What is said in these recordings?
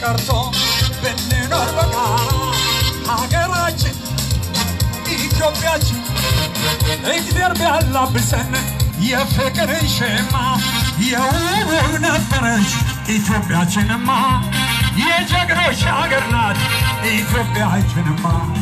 ቀርቶ ብንኖር በጋራ ሀገራችን ኢትዮጵያችን እግዚአብሔር ቢያላብሰን የፍቅርን ሸማ የውብ ነበረች ኢትዮጵያችንማ የጀግኖች ሀገር ናት ኢትዮጵያችንማ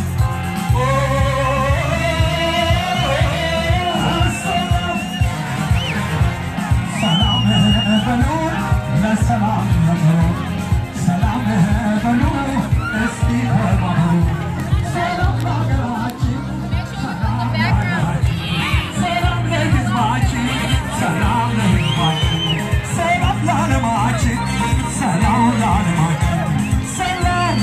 ሰላም በሉ ለሰላም በሉ ሰላም በሉ እስቲ ተባበሩ ሰላም ለሀገራችን ሰላም ለሀገራችን ሰላም ለሕዝባችን ሰላም ለሕዝባችን ሰላም ለዓለማችን ሰላም ለዓለማችን ሰላም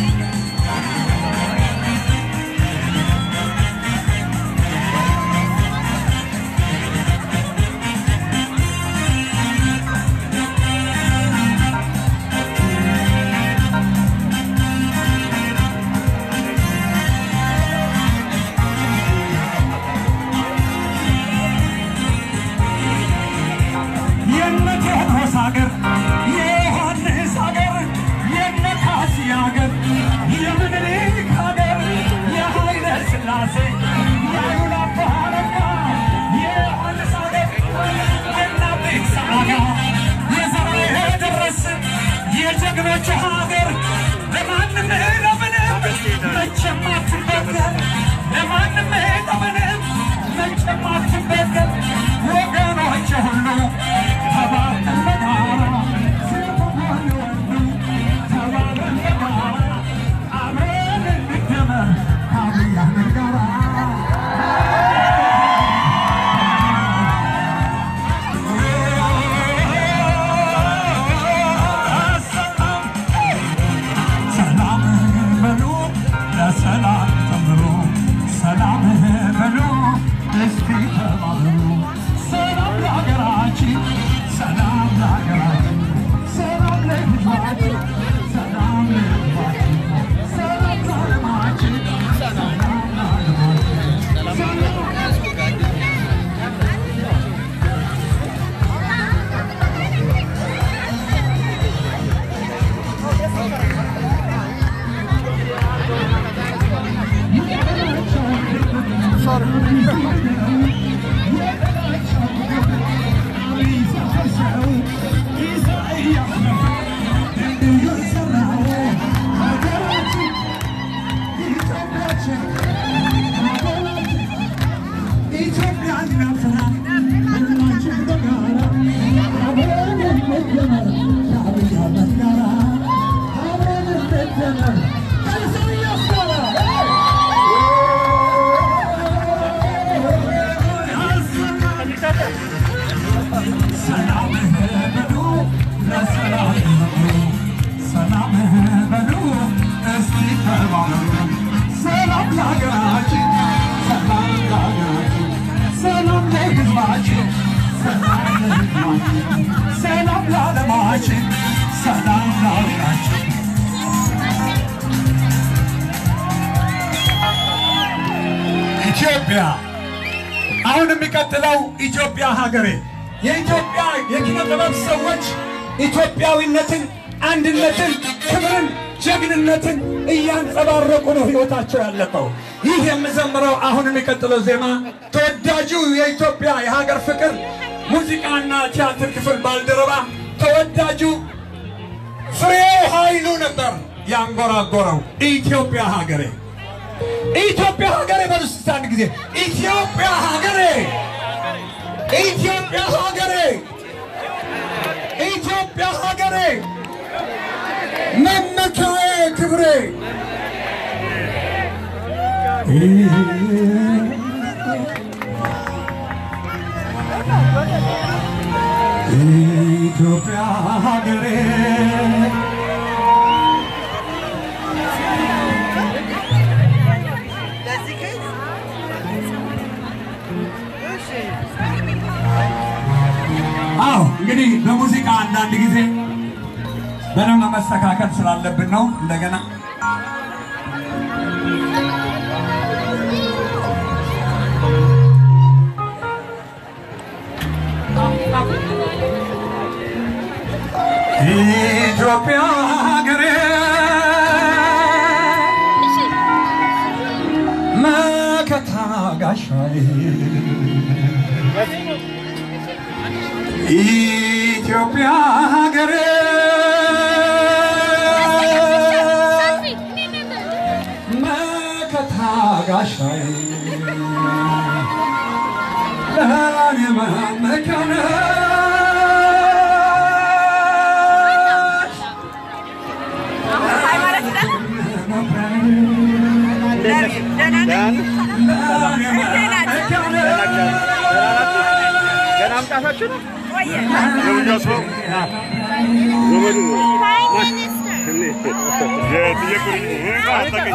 የነ ቴዎድሮስ ሀገር የዮሐንስ ሀገር የነ ካሲ ሀገር የምኒልክ ሀገር የኃይለ ሥላሴ የአሉላ አባ ነጋ የዮሐንስ ሀገር የነ አቤሳ አጋ የዘርዓ ያደረስ የጀግኖች ሀገር ለማንም ለምንም መቼም አትበገር ለማንም ለምንም መቼም አትበገር ወገኖች ሁሉ ተባብረን በጋራ ሴቱም ሆነ ወንዱ ተባብረን በጋራ አብረን እንደመር ከአብይ አህመድ ጋራ ሰላም በሉ ለሰላም ተምሩ ሰላም በሉ እስቲ ተባበሩ ሰላም ለሀገራችን ሰላም ለሀገራችን ሰላም ለሕዝባችን ሰላም ለሕዝባችን ሰላም ለዓለማችን ሰላም ለዓለማችን ሰላም ሰላም በሉ ለሰላም በሉ ሰላም በሉ እስቲ ተባበሩ ሰላም ለሀገራችን ሰላም ለሀገራችን ሰላም ለሕዝባችን ሰላም ለሕዝባችን ሰላም ለዓለማችን ሰላም ለሀገራችን ኢትዮጵያ አሁን የሚቀጥለው ኢትዮጵያ ሀገሬ የኢትዮጵያ የኪነ ጥበብ ሰዎች ኢትዮጵያዊነትን፣ አንድነትን፣ ክብርን፣ ጀግንነትን እያንጸባረቁ ነው ህይወታቸው ያለፈው። ይህ የምዘምረው አሁን የሚቀጥለው ዜማ ተወዳጁ የኢትዮጵያ የሀገር ፍቅር ሙዚቃና ቲያትር ክፍል ባልደረባ ተወዳጁ ፍሬው ኃይሉ ነበር ያንጎራጎረው ኢትዮጵያ ሀገሬ ኢትዮጵያ ሀገሬ በሉ እስቲ አንድ ጊዜ ኢትዮጵያ ሀገሬ ኢትዮጵያ ሀገሬ ኢትዮጵያ ሀገሬ መመካዬ ክብሬ ኢትዮጵያ ሀገሬ አዎ እንግዲህ በሙዚቃ አንዳንድ ጊዜ በደንብ መስተካከል ስላለብን ነው። እንደገና ኢትዮጵያ ሀገሬ ጋሻዬ ኢትዮጵያ ሀገሬ መከታ ጋሻዬ ለኔ መመኪያ ነሽ ለኔ መመኪያ ገና አምጣታችሁ ነው የውኛው ሰው ዘመዱ የጥየቁኝ አታገኝ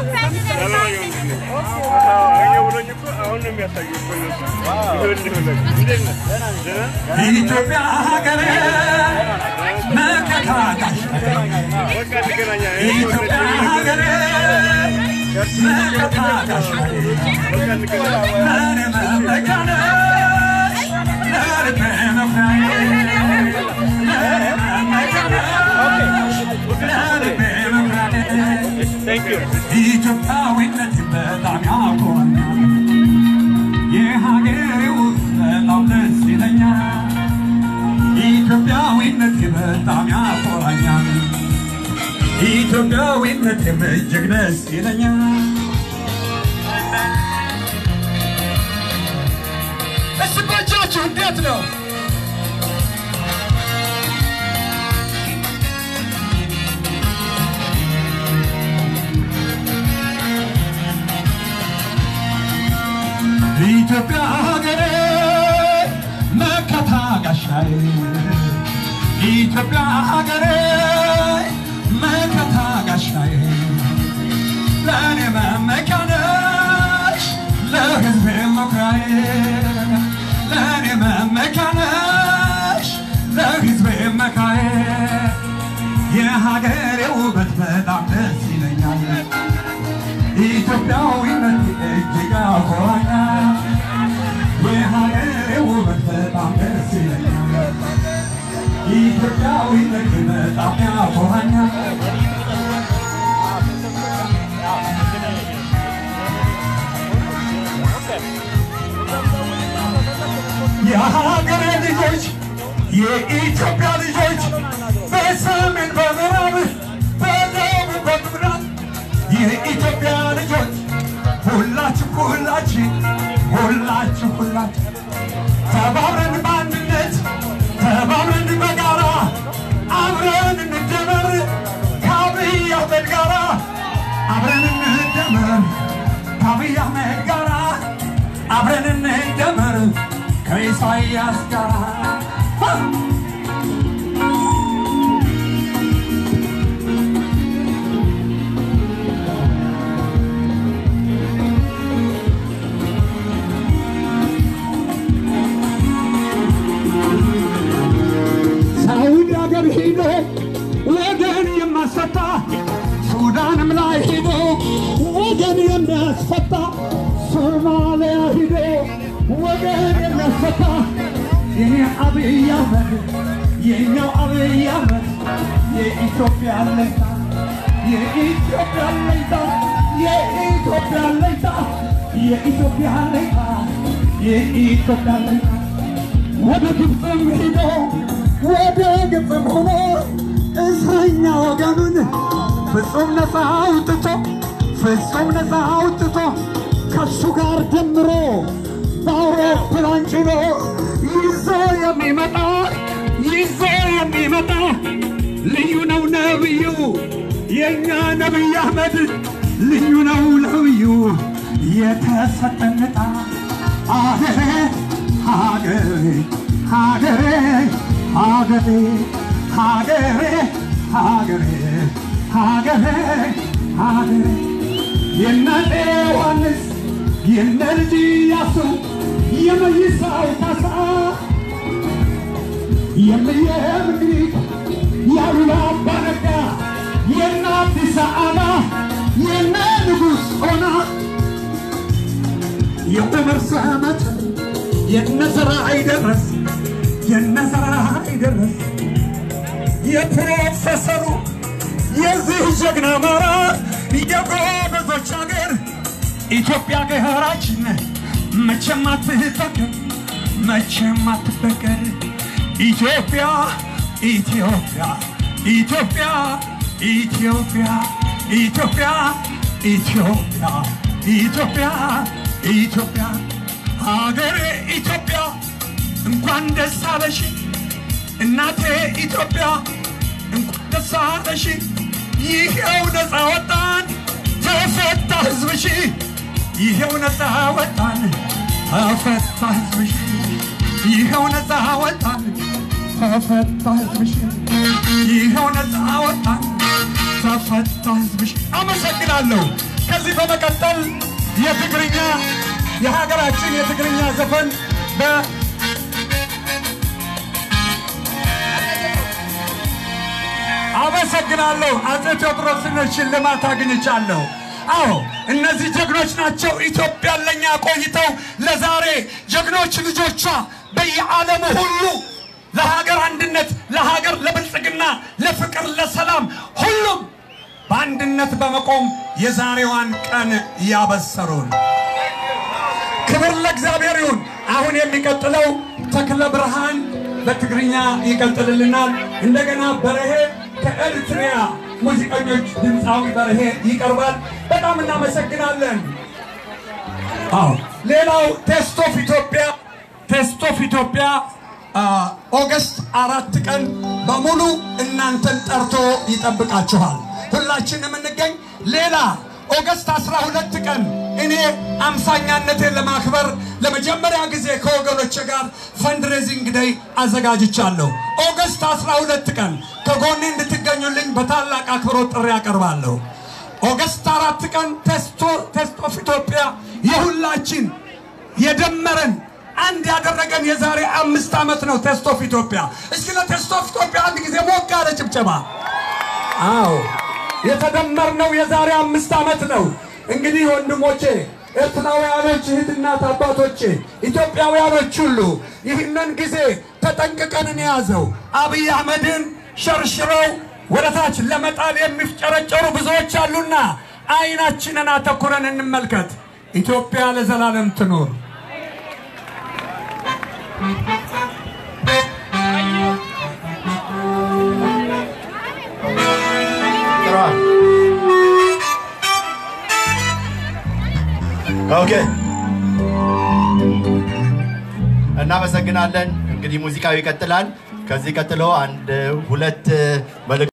ብሎኝ እኮ አሁን ነው የሚያሳዩ እኮ እነሱ ይኸውልህ እንዴት ነህ? ደህና ኢትዮጵያ ሀገሬ መከታ ጋሻዬ በቃ እንገናኛለን። ኢትዮጵያ ሀገሬ መከታ ጋሻዬ በቃ እንገናኛለን። ለኔ መመኪያ ነሽ ለልቤ መኩሪያዬ ለኔ መመኪያ ነሽ ለልቤ መኩሪያዬ Thank you. ኢትዮጵያዊነት በጣም ያኮራኛል። የሀገሬው በጣም ደስ ይለኛል። ኢትዮጵያዊነት በጣም ያኮራኛል። ኢትዮጵያዊነት እጅግ ደስ ይለኛል። እስ በእጃችሁ እንዴት ነው? ኢትዮጵያ ሀገሬ መከታ ጋሻዬ ኢትዮጵያ ሀገሬ መከታ ጋሻዬ ለእኔ መመኪያ ነሽ ለሕዝቤ መኩሪያዬ ለእኔ መመኪያ ነሽ ለሕዝቤ መካዬ የሀገሬ ውበት በጣም ደስ ይለኛል ኢትዮጵያዊነት እጅግ ያኮራኛል። የሀገሬ ውበት በጣም ደስ ይለኛል። ኢትዮጵያዊነት በጣም ያኮራኛል። የሀገሬ ልጆች የኢትዮጵያ ልጆች በሰሜን በምዕራብ በደቡብ በምዕራብ የኢትዮጵያ ልጆች ሁላችሁ ሁላችን ሁላችሁ ሁላችሁ ተባብረን በአንድነት ተባብረን በጋራ አብረን እንደመር ከአብይ አህመድ ጋራ አብረን እንደመር ከአብይ አህመድ ጋራ አብረን እንደመር ከኢሳይያስ ጋራ ሳውዲ ሀገር ሂዶ ወገን የማስፈታ ሱዳንም ላይ ሂዶ ወገን የሚያስፈታ ሶማሊያ ሂዶ ወገን የሚያስፈታ የኔ አብይ አህመድ የኛው አብይ አህመድ የኢትዮጵያ አለኝታ የኢትዮጵያ አለኝታ የኢትዮጵያ አለኝታ የኢትዮጵያ አለኝታ የኢትዮጵያ አለኝታ ወደ ግብፅም ሂዶ ወደ ግብፅም ሆኖ እስረኛ ወገኑን ፍጹም ነፃ አውጥቶ ፍጹም ነፃ አውጥቶ ከሱ ጋር ደምሮ በአውሮፕላን ጭኖ ይዞ የሚመጣ ይዞ የሚመጣ ልዩ ነው ነብዩ የእኛ ነቢይ አህመድ ልዩ ነው ነብዩ የተሰጠን ዕጣ አገሬ ሀገሬ ሀገሬ ሀገሬ ሀገሬ ሀገሬ ሀገሬ ሀገሬ የነ ዮሐንስ የነ ልጅ ኢያሱ የመይሳው ካሳ የምየ ምኒልክ የአሉላ አባ ነጋ የነ አዲስ አበባ የነ ንጉሥ ኦና የዑመር ሰመት የነ ዘርአይ ደረስ የነ ዘርአይ ደረስ የፕሮፌሰሩ የዚህ ጀግና አማራ የጎበዞች ሀገር ኢትዮጵያ ሀገራችን መቼም አትበገር መቼም አትበገር ኢትዮጵያ ኢትዮጵያ ኢትዮጵያ ኢትዮጵያ ኢትዮጵያ ኢትዮጵያ ኢትዮጵያ ኢትዮጵያ ሀገሬ ኢትዮጵያ እንኳን ደስ አለሽ እናቴ ኢትዮጵያ እንኳን ደስ አለሽ ይሄው ነፃ ወጣን ተፈታ ህዝብሽ ይሄው ነፃ ወጣን ተፈታ ህዝብሽ ይኸው ነፃ ወጣን ተፈታ ህዝብሽ ይኸው ነፃ ወጣን ተፈታ ህዝብሽ አመሰግናለሁ ከዚህ በመቀጠል የትግርኛ የሀገራችን የትግርኛ ዘፈን በ አመሰግናለሁ አፄ ቴዎድሮስን ሽልማት አግኝቻለሁ አዎ እነዚህ ጀግኖች ናቸው ኢትዮጵያን ለእኛ ቆይተው ለዛሬ ጀግኖች ልጆቿ በየዓለሙ ሁሉ ለሀገር አንድነት ለሀገር ለብልጽግና ለፍቅር ለሰላም ሁሉም በአንድነት በመቆም የዛሬዋን ቀን ያበሰሩን ክብር ለእግዚአብሔር ይሁን አሁን የሚቀጥለው ተክለ ብርሃን በትግርኛ ይቀጥልልናል እንደገና በረሄ ከኤርትሪያ ሙዚቀኞች ድምፃዊ በርሄ ይቀርባል። በጣም እናመሰግናለን። አዎ ሌላው ቴስት ኦፍ ኢትዮጵያ ቴስት ኦፍ ኢትዮጵያ ኦገስት አራት ቀን በሙሉ እናንተን ጠርቶ ይጠብቃችኋል። ሁላችንም እንገኝ። ሌላ ኦገስት 12 ቀን እኔ አምሳኛነቴን ለማክበር ለመጀመሪያ ጊዜ ከወገኖች ጋር ፈንድሬዚንግ ደይ አዘጋጅቻለሁ። ኦገስት 12 ቀን ከጎኔ እንድትገኙልኝ በታላቅ አክብሮት ጥሪ ያቀርባለሁ። ኦገስት አራት ቀን ቴስት ኦፍ ኢትዮጵያ የሁላችን የደመረን አንድ ያደረገን የዛሬ አምስት ዓመት ነው። ቴስት ኦፍ ኢትዮጵያ። እስኪ ለቴስት ኦፍ ኢትዮጵያ አንድ ጊዜ ሞቅ ያለ ጭብጨባ። አዎ የተደመርነው የዛሬ አምስት ዓመት ነው። እንግዲህ ወንድሞቼ ኤርትራውያኖች፣ እህትናት አባቶቼ፣ ኢትዮጵያውያኖች ሁሉ ይህንን ጊዜ ተጠንቅቀን እንያዘው። አብይ አህመድን ሸርሽረው ወደ ታች ለመጣል የሚፍጨረጨሩ ብዙዎች አሉና አይናችንን አተኩረን እንመልከት። ኢትዮጵያ ለዘላለም ትኑር። ኦኬ እናመሰግናለን። እንግዲህ ሙዚቃው ይቀጥላል። ከዚህ ቀጥሎ አንድ ሁለት መልእክት